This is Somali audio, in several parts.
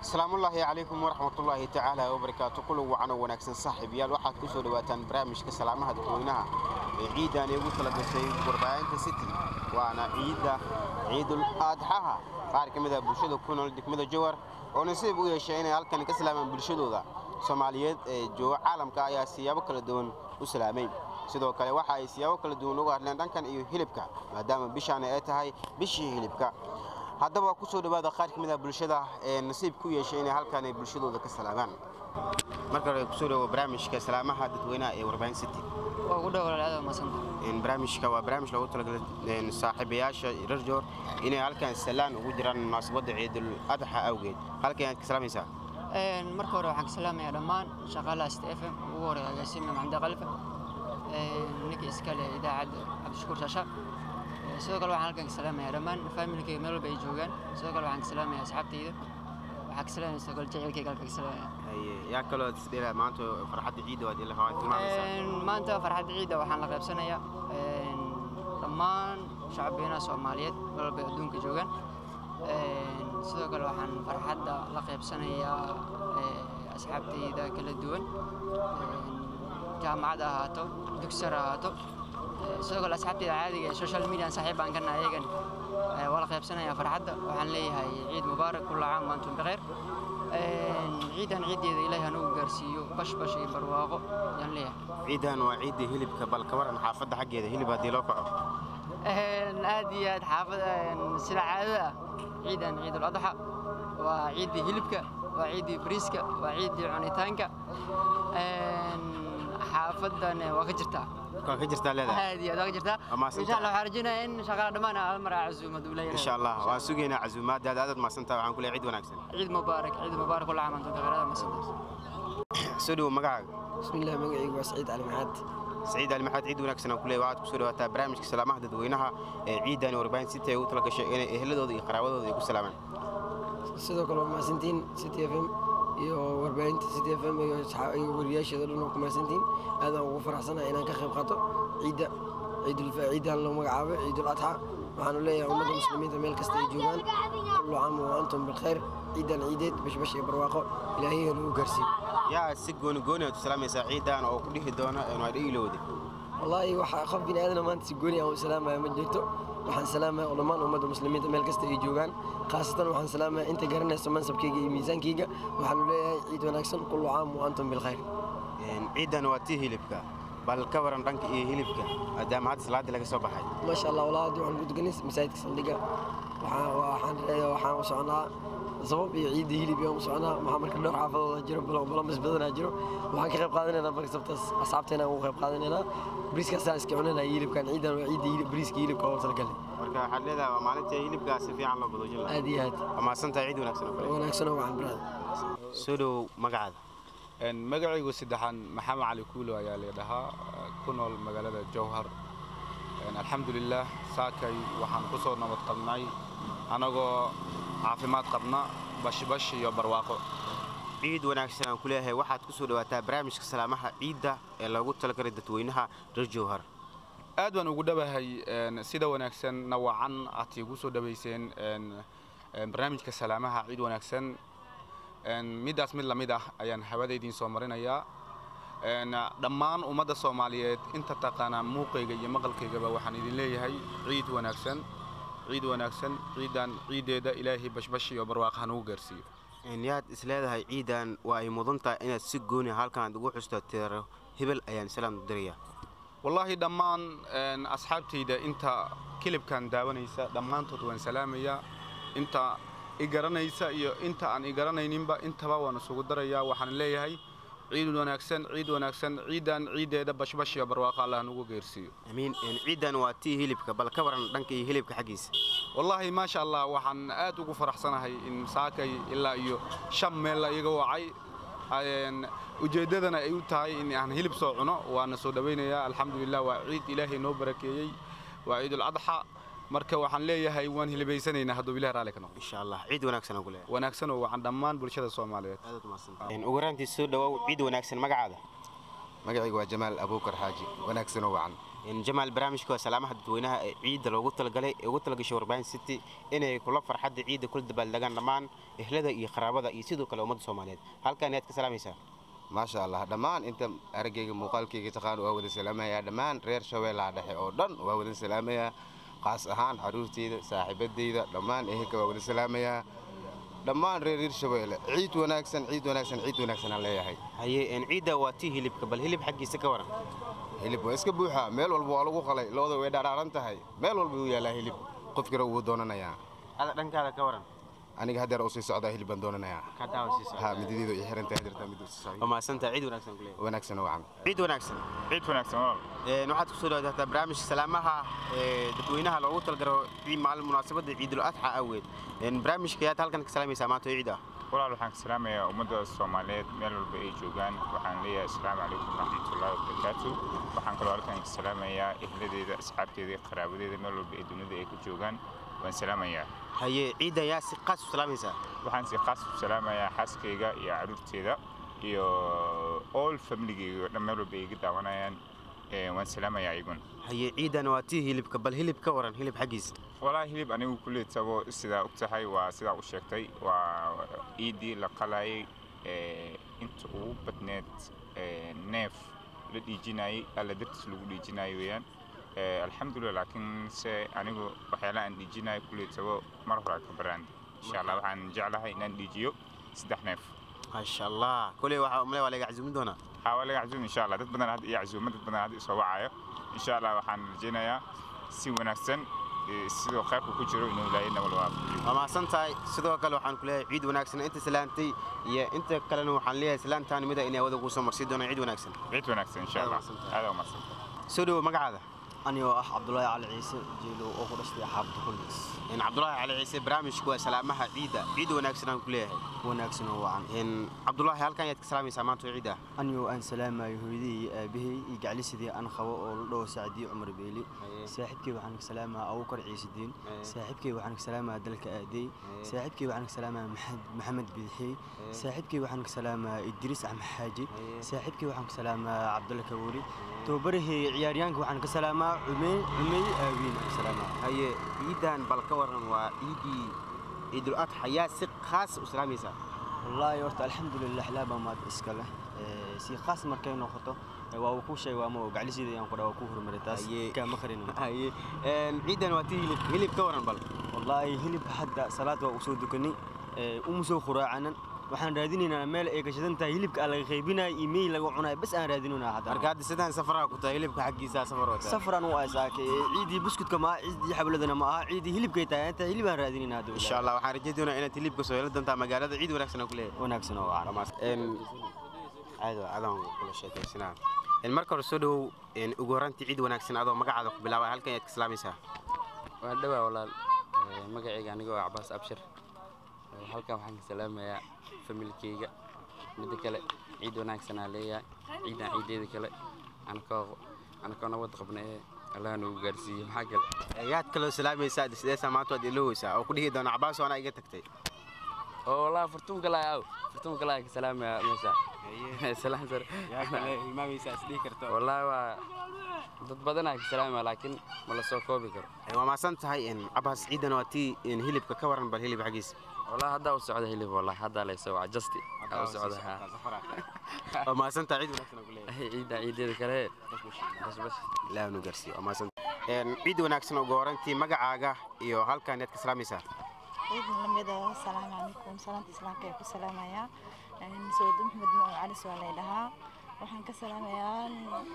asalaamullaahi calaykum waraxmatullaahi tacaala wabarakaatu kulan wacan oo wanaagsan saaxiibayaal waxaad ku soo dhawaataan barnaamijka salaamaha dadweynaha ee ciidan igu tala gashay warbaahinta city waana ciidda ciidul aadxaha qaar ka mid ah bulshada ku nool degmada jowar oo nasiib u yeeshay inay halkan ka salaamaan bulshadooda soomaaliyeed ee jooga caalamka ayaa siyaabo kala duwan u salaamay sidoo kale waxa ay siyaabo kala duwan uga hadleen dhankan iyo hilibka maadaama bishaani ay tahay bishii hilibka haddaba ku soo dhawaada qaar ka mid ah bulshada ee nasiib ku yeeshay inay halkan ay bulshadooda ka salaamaan marka hore kusoo dhawo barnaamijka salaamaha dadweynaha ee warbaahin city waa ugu dhow walaalaada maasanta barnaamijka waa barnaamij loogu talagalay saaxiibayaasha reer joor inay halkan salaan ugu jiraan munaasabadda ciidul adxa awgeed halkan aad ka salaamaysaa marka hore waxaan ka salaamayaa dhammaan shaqaalaha st f m ugu horeeya agaasime maxamed khalifa ninka iskale idaacadda cabdishakuur shaashaaq sidoo kale waxaan halkan ka salaamayaa dhammaan faamilkayga meel walba ay joogaan sidoo kale waxaan ka salaamayaa asxaabtayda waxaan ka salaamaya sidoo kale jaceylkayga halka ka salaamaya yaa kaloo isdheela maanta farxadda ciidda waad ila hawaa tilmaamaysaa maanta farxadda ciidda waxaan la qaybsanayaa dhammaan shacabweynaha soomaaliyeed meel walba ay adduunka joogaan sidoo kale waxaan farxadda la qaybsanayaa asxaabtayda kala duwan jaamacad ha ahaato dugsar ha ahaato sidoo kale asxaabtayda caadiga ee social media saaxiib baan kana ayagan waa la qaybsanayaa farxadda waxaan leeyahay ciid mubaarak kulla caam waantum bikheer ciidan ciiddeeda ilaahay hanugu gaarsiiyo bash bash iyo barwaaqo ayaan leeyahay ciidan waa ciidda hilibka bal ka waran xaafadda xaggeeda hilib haddii loo kaco aad iyo aad xaafada sida caadada ah ciidan ciidul adxa waa ciiddii hilibka waa ciiddii bariiska waa ciiddii cunitaanka xaafadan waa ka jirtaa waa ka jirtaa leedahay aad iyo aad waa ka jirtaa Amaasanta. insha allah waxaan rajaynayaa in shaqada dhammaan hal mar aa casuumad uu leeyahay insha allah waan sugaynaa casuumaadaada aadaad mahadsantaha waxaan ku leeyahay ciid wanaagsan ciid mubaarak ciid mubaarak kulla caam antum bikheer masanta soo dhawo magacaaga بسم الله مقعي وسعيد علي معاد سعيد علي maxaad ciid wanaagsan aan ku leeyahay waxaad ku soo dhawaataa barnaamijka salaamaha dadweynaha ee ciidan warbaahin city ay ugu tala gashay inay eheladooda iyo qaraawadooda ay ku salaamaan sidoo kale waa mahadsantihiin city f m iyo warbaahinta city f m iyo asxaa- iyo wariyaasheeda dhan waa ku mahadsantihiin aadaan ugu faraxsanahay inaan ka qayb qaato ciidda ciidul ciidan loo magacaabo ciidul adxa waxaanu leeyahay ummadda muslimiinta meel kasta ay joogaan kullu caam wa antum bilkhayr ciidan ciideed bashbash iyo barwaaqo ilaahay nagu gaarsiiyo yaa si gooni gooni aad u salaamaysaa ciidan oo ku dhihi doona waa dhiilowde wallaahi waxa qof bini aadana maanta si gooni aan u salaamaya ma jirto waxaan salaamaya oo dhammaan ummadda muslimiinta meel kasta ay joogaan khaasatan waxaan salaamaya inta garanayso mansabkayga iyo miisaankayga waxaanu leeyahay ciid wanaagsan kullu caam wa antum bilkhayr ciidan waa tii hilibka bal ka waran dhanka iyo hilibka maadaama hadda salaadii laga soo baxay maasha allah walaa hadda waxaan ku tukanay masaajidka saldhiga waxaan waxaan waxaan u soconaa sabab iyo ciidda hilib iyo u soconaa maxaa marka dhowr xaafadooda jiro balamas badanaa jiro waxaan ka qayb qaadanaynaa marka sabtaas asxaabteena ugu qayb qaadanaynaa bariiskaasaan iska cunanaa hilibkan ciidan waa ciidda hilib bariiska hilibka oo talagalay marka waxaad leedahay waa maalintii hilibkaa si fiican loo badoojin lahaa aad iyo aad waa mahadsantahay ciid wanaagsan oo kale wanaagsan oo wacan brada soo dhowow magacaada magacaygu saddexaan maxamed cali kuulo ayaa laydhahaa ku nool magaalada jowhar alxamdulilaah saakay waxaan ku soo nabad qabnay annagoo caafimaad qabna bashbash iyo barwaaqo ciid wanaagsan aan ku leeyahay waxaad ku soo dhawaataa barnaamijka salaamaha ciidda ee loogu talagalay dadweynaha reer jowhar aad baan ugu dhawahay een, sida wanaagsan nawacan aad iigu soo dhawayseen een, een, barnaamijka salaamaha ciid wanaagsan een, middaas mid lamid ah ayaan hawada idiin soo marinayaa een, dhammaan ummadda soomaaliyeed inta taqaanaa muuqayga iyo maqalkaygaba waxaan idin leeyahay ciid wanaagsan ciid wanaagsan ciidan ciiddeeda ilaahay bashbash iyo barwaaqo hanugu gaarsiiyo yaad is leedahay ciidan waa ay mudan tahay inaad si gooni halkan aad ugu xusto tiro hebel ayaan salaam u dirayaa wallaahi dhammaan een, asxaabtayda inta kilibkan daawanaysa dhammaantood waan salaamayaa inta i garanaysa iyo inta aan i garanayninba intaba waan isugu darayaa waxaan leeyahay ciid wanaagsan ciid wanaagsan ciidan ciiddeeda bashbash iyo barwaaqo allah nagu geersiiyo amiin ciidan waa tii hilibka bal ka waran dhanka iyo hilibka xaggiisa wallaahi maasha allah waxaan aad ugu faraxsanahay in saakay ilaa iyo shan meel la iga wacay Een, ujeeddadana ay u tahay in aan hilib soo cuno waana soo dhawaynayaa alxamdulilah waa ciid ilaahay noo barakeeyey waa ciidul adxa marka waxaan leeyahay waan hilibaysanaynaa hadduu ilaah raalli ka noqdo insha allah ciid wanaagsan aan ku leeyahay wanaagsan oo wacan dhammaan bulshada soomaaliyeed aad u mahadsantahay ugu horaantii soo dhawow ciid wanaagsan magacaada magacaygu waa jamaal abuukar xaaji wanaagsanoo wacan jamaal barnaamijka waa salaamaha dadweynaha ee ciidda loogu talagalay ee ugu talagashay warbaahin city inay kula farxadda ciidda kula dabaaldegaan dhammaan ehlada iyo qaraabada iyo sidoo kale ummadda soomaaliyeed halkan ayaad ka salaamaysaa maasha allah dhammaan inta araggayga muuqaalkayga taqaan waa wada salaamayaa dhammaan reer shabeellaha dhexe oo dhan waa wada salaamayaa qaas ahaan caruurteyda saaxiibadeyda dhammaan ehelka waa wada salaamayaa dhammaan reer reer shabeelle ciid wanaagsan ciid wanaagsan ciid wanaagsan aan leeyahay haye ciidda waa tii hilibka bal hilib xaggiisa ka waran hilib waa iska buuxaa meel walba waa lagu qalay looda way dhaadhaaran tahay meel walba wuu yaalaa hilib qofkira wuu doonanayaa ada dhankaada ka waran aniga haddeer u sii socdaa hilib baan doonanayaa ka daawasiisa ha midadeedu ay xiran tahay hadeertaa mid u sii socday waa mahadsantahay ciid wanaagsan kuleeyahay wanaagsan oo wacan ciid wanaagsan ciid wanaagsan walaal Een, waxaad kusoo dhawaataa barnaamijka salaamaha ee dadweynaha loogu talagalo ciid maalin munaasabadda ciidul adxa awgeed Een, barnaamijka ayaad halkan ka salaamaysaa maanta oo ciid ah walaal waxaan ka salaamayaa ummadda soomaaliyeed meel walba ay joogaan waxaan leeyahay asalaamu calaykum waraxmatullaahi wabarakaatu waxaan kaloo halkan ka salaamayaa ehladeeda asxaabteeda iyo qaraabadeeda meel walba ee dunida ay ku joogaan waan salaamayaa haye ciidda ayaa si qaas u salaamaysaa waxaan si khaas u salaamayaa xaaskayga iyo caruurteeda iyo all familigayga oo dhan meel walba ay iga daawanayaan Ee, waan salaamayaa iyagun haye ciidan waa tii hilibka bal hilib ka waran hilib xaggiisa walaa hilib anigu kuley tabo sidaa og tahay waa sidaa u sheegtay waa ciidii la qalayay ee, inta ugu badneed ee, neef la dhiijinayay alla dartiis lagu dhiijinayo weeyaan Ee, alxamdulilah laakiin se anigu waxyaalaha aan dhiijinayo kuley tabo mar hore ka baraandi insha allah waxaan jeclahay inaan dhiijiyo saddex neef maasha allah koley waxaa umale waa laga casuumin doonaa haa waa laga casuum insha allah dad badan hadda iyo casuuma dad badan hadda isoo wacayo insha allah waxaan rajaynayaa si wanaagsan ee, sidoo khayrku ku jiro inuu ilaahayna wal waafajiyo waa mahadsan tahay sidoo kale waxaan ku leeyahay ciid wanaagsan inta salaantay iyo inta kalena waxaan leeyahay salaantaan mida inay wada kuusoo marsii doonaan ciid wanaagsan ciid wanaagsan insha allah Aad waa aada umahadsan soo dhowo magacaada anigoo ah cabdulaahi cali ciise jeelo oo ku dhashtay xaafadda kulmis Een, cabdulaahi cali ciise barnaamijku waa salaamaha ciidda ciid wanaagsan aan ku leeyahay wanaagsan oo wacan Een, cabdulaahi halkan ayaad ka salaamaysaa maanta oo ciid ah anigoo aan salaamayo hooyadii iyo aabahay iyo gaclisidii aan qabo oo la dhaho sacdiyo cumar beeli saaxiibkay waxaan ka salaamaha abukar ciise diin saaxiibkay waxaan ka salaamaha dalka aadey saaxiibkay waxaan ka salaamaha Maxamed- maxamed bidixey saaxiibkay waxaan ka salaamaha idriis axmed xaaji saaxiibkay waxaan ka salaamaha cabdulla kabuuri tababaraheyga ciyaaryaanka waxaan ka salaamaa cumey cumey aawiin aan ka salaamaa haye ciidan bal ka waran waa ciidii ciidul adxa yaa si khaas u salaamaysaa wallaahi horta alxamdulilah laaba maad iska leh Ee, si khaas markay noqoto ee, waa uu ku sheeg waa ma gaclisiida ayaan ku dhaha waa ku hormaray taas Haye. kaama qarin haye Een, ciidan waa tii hilib hilib ka waran bal wallaahi hilib hadda salaad waa usoo dukanay ee, uma soo khuraacanan waxaan raadinaynaa meel ay gashadan tahay hilibka aan laga qaybinayo iyo mey laga cunayo bas aan raadinaynaa marka hadda hadda sidaan safaraha ku tahay hilibka xaggiisa safar wata safaran u aysaakay ciidii buskudka ma aha ciidii xabladana ma aha ciidii hilibkay tahay inta hilib aan raadinaynaa hadda insha allah waxaan rajayn doonaa inaad hilibka soo heli doontaa magaalada ciid wanaagsan aan ku leeyahay wanaagsan oo wacan Een, caadi waa adaan kula sheekaysanaa Een, marka hore soo dhowow een, ugu horrantii ciid wanaagsan adoo magacaada ku bilaabay halkan ayaad ka salaamaysaa waa dhawaa walaal Ee, magacayga anigoo ah cabaas abshir Ee, halkan waxaan ka salaamayaa familkeyga midda kale ciid wanaagsanaa leeyahay ciidan ciideeda kale anakoo anakoo nabad qabna ee allaha nagu gaarsiiyo maxaa kale ayaad kaloo salaamaysaa sideesaa maanta waad iloweysaa oo ku dhihi doona cabaas anaa iga tagtay oo wallaahi furtuun kalaa aw furtuun kalaa ka salaamayaa meesha salaan sare yaa kale hilmaamaysaa isdhihi karto wallaahi waa dad badanaa ka salaamaya laakiin ma la soo koobi karo waa maasan tahay een, cabaas ciidan waa tii een, hilibka ka waran bal hilib xaggiisa wallaahi haddaa u socda hilib wallaahi haddaa layso waa justi aa u socda haa waa maasan tahay ciid wanaagsan aan ku leeyahay ciidan ciideeda kale bas bas ilaahu nu gaarsiiyo waa maasan Een, ciid wanaagsan ugu horrantii magacaaga iyo halkan ayaad ka salaamaysaa ciid lamida asalaamu calaykum salaanta islaamka ayaa ku salaamayaa sawda maxmed nuur calis waa lay dhahaa waxaan ka salaamayaa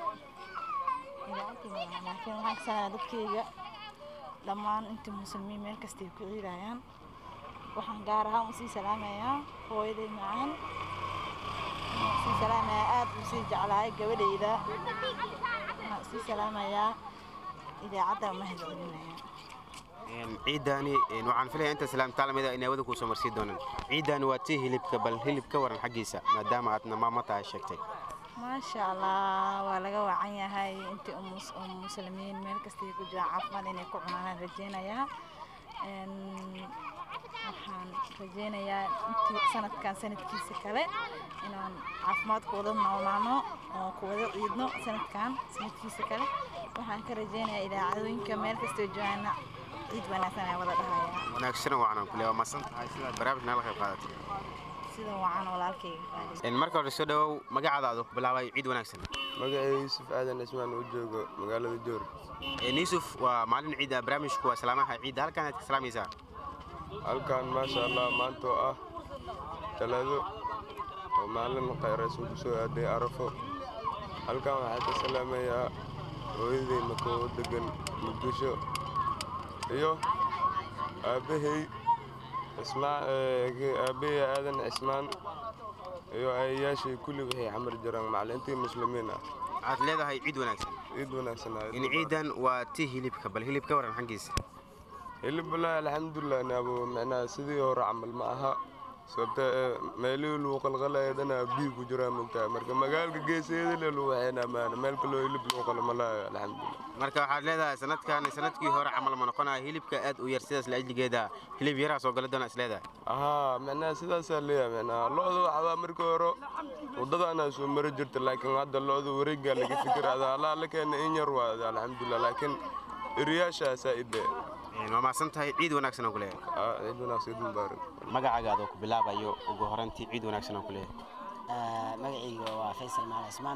idaacadii laakiin waxaan ka salaamayaa dadkayga dhammaan inta muslimiin meel kasta ay ku ciidayaan waxaan gaar ahaan usii salaamayaa hooyaday macaan waxaan usii salaamayaa aad usii jeclahay gabadhayda waxaan usii salaamayaa idaacadda mahadcelinaya Een, ciidani een, waxaan filaya inta salaamtaa lamida inay wada kuu soo marsii doonaan ciidani waa tii hilibka bal hilib ka waran xaggiisa maadaama aadna maamo tahay sheegtay maasha allah waa laga wacan yahay intii umus- um muslimiin meel kastay ku jiraan caafimaad inay ku cunaan rajeynayaa Een, waxaan rajeynayaa intii sanadkan sanadkiisa kale inaan caafimaad ku wada noolaano oo ku wada ciidno sanadkan sanadkiisa kale waxaan ka rajeynayaa idaacadooyinka meel kastoo joogaana ciid wanaagsan ayaa wada dhahayaa wanaagsan wacan kule waa masan tahay sidaad barnaamij nala qayb qaadatay sida wacan walaalkayga Een, marka hore soo dhawow magacaadaadu ku bilaabay ciid wanaagsan magacay yuusuf aadan ismaan uu joogo magaalada joor Een, yuusuf waa maalin ciida barnaamijku waa salaamaha ciidda halkan aad ka salaamaysaa halkan maasha allah maanta oo ah talaado oo maalin khayraysan ku soo aaday arafo halkan waxaa ka salaamayaa hooyaday makoo degan muqdisho iyo aabbahay ismaa aabbahay aadan cismaan iyo ayayaashay kulli waxay xamar jiraan macallintii muslimiin ah waxaad leedahay ciid wanaagsan ciid wanaagsan aad in ciidan waa tii hilibka bal hilib ka waran xaggiisa hilib wallaahi alxamdulilah naabo macnaha sidii hore camal ma aha sababta meelihii lagu qalqalaya dhanaa biig ku jiraa mogtahay marka magaalka geeseeda le lagu waxeynaa maana meel kaloo hilib lagu qalo ma lahayo alxamdulilah marka waxaad leedahay sanadkan sanadkii hore camal ma noqonaya hilibka aad u yar sidaas laajligeeda hilib yaraa soo gala doona is leedahay ahaa macnaha sidaasaa leeyahay macnaha lo-da waxbaa markii hore waddadaanaa soo mari jirta laakiin hadda lo-da wareeggaa laga fikirada allaa la keena in yar waada alxamdulilah laakiin eriyaashaasaa idhe Een, waa mahadsan tahay ciid wanaagsan aan ku leeyahay ciid wanaagsan ciid mubaarak magacaaga ku bilaabayo ugu horantii ciid wanaagsan aan ku leeyahay magacayga waa faysal maal cismaan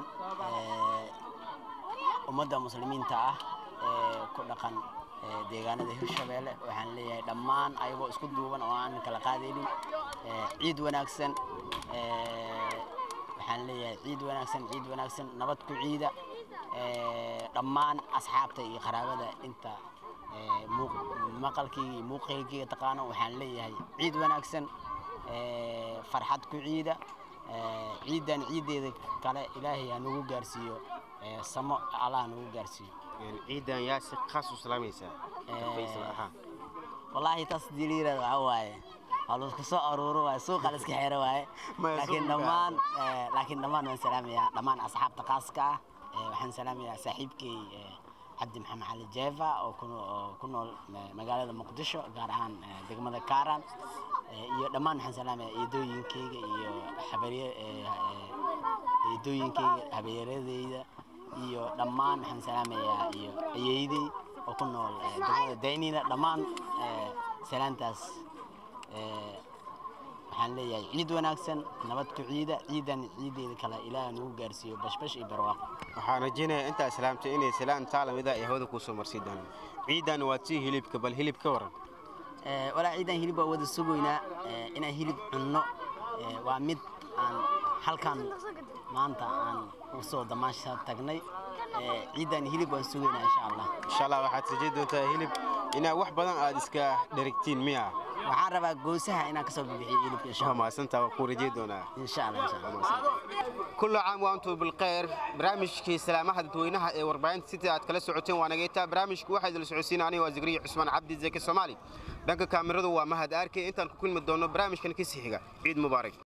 ummadda muslimiinta ah ee ku dhaqan ee deegaanada hirshabeelle waxaan leeyahay dhammaan ayagoo isku duuban oo aan kala qaadaynin ee ciid wanaagsan ee waxaan leeyahay ciid wanaagsan ciid wanaagsan nabad ku ciida ee dhammaan asxaabta iyo qaraabada inta ee muuq- maqalkayga iyo muuqaylkayga taqaano waxaan leeyahay ciid wanaagsan ee farxad ku ciida ee ciidan ciideeda kale ilaahay ha nagu gaarsiiyo ee samo allah ha nagu gaarsiiyo Een, ciidan yaa si khaas u salaamaysaa faysal ahaan wallaahi taas diliirada waxa waaye waa laisku soo aruuro waaye suuqa la iska xeero waaye Maya, laakiin suuqa. dhammaan ee, laakiin dhammaan waan salaamayaa dhammaan asxaabta khaaska ah ee, waxaan salaamayaa saaxiibkay ee, cabdi maxamed cali jeeva oo ku oo ku nool ma- magaalada muqdisho gaar ahaan ee, degmada kaaran ee, iyo dhammaan waxaan salaamayaa eedooyinkayga iyo habarye ee, ee, eedooyinkayga habeeradeyda iyo dhammaan waxaan salaamayaa iyo ayeydey oo ku nool ee, degmada daynina dhammaan ee, salaantaas ee, waxaan leeyahay ciid wanaagsan nabad ku ciida ciidan ciideeda kale ilaaha nagu gaarsiiyo bashbash iyo barwaaqo waxaan rajaynayaa intaa islaamtay inay salaan taalamida ay hawada kuu soo marsii doonaan ciidan waa tii hilibka bal hilib ka waran Ee, walaa ciidan hilib waa wada sugaynaa ee, inaan hilib cunno ee, waa mid aan halkan maanta aan usoo damaasha tagnay ee, ciidan hilib waan sugaynaa insha allah insha allah waxaad rajayn doontaa hilib inaad wax badan aad iska dherigtiin miya waxaan rabaa goosaha inaan kasoo bibixiyo hilibka insha waa allah mahadsantaa waa kuu rajayn doonaa insha allah insha allah كل عام وأنتم بالخير برامجك سلامة dadweynaha ee warbaahinta city aad kala socoteen waa nageetaa barnaamijku waxaa idil socodsiin aniga waa zikriya cusmaan cabdi zeki soomaali dhanka kaamiradu waa mahad aarke intaan ku kulmi doono barnaamijkan ka sii xiga ciid mubaarak